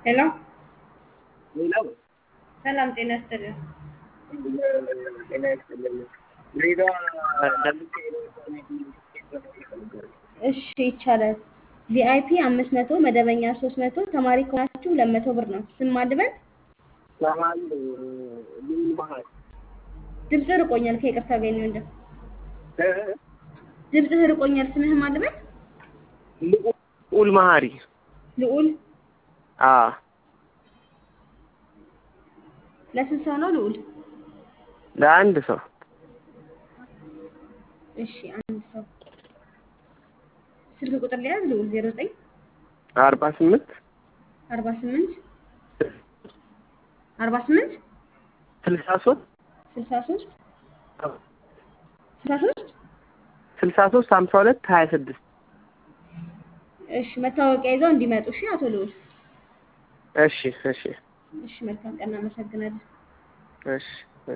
ሄሎ ሌላው ሰላም ጤና ይስጥልን። ጤና ይስጥልኝ። ድሬዳዋ ለምትሄደው እሺ ይቻላል። ቪአይፒ አምስት መቶ መደበኛ ሶስት መቶ ተማሪ ከሆናችሁ ሁለት መቶ ብር ነው። ስም ማድበል ሰማል ልዩ መሀል ድምፅ ርቆኛል። ከይቅርታ ጋር ነው ወንድም ድምፅህ ርቆኛል። ስምህ ማድበል ልዑል መሀሪ ልዑል አ ለስንት ሰው ነው ልዑል? ለአንድ ሰው እሺ አንድ ሰው ስልክ ቁጥር ሊያዝ ልዑል ዜሮ ዘጠኝ አርባ ስምንት አርባ ስምንት አርባ ስምንት ስልሳ ሶስት ስልሳ ሶስት ስልሳ ሶስት ስልሳ ሶስት ሀምሳ ሁለት ሀያ ስድስት እሺ መታወቂያ ይዘው እንዲመጡ እሺ አቶ ልዑል እሺ እሺ እሺ መልካም ቀን እናመሰግናለን እሺ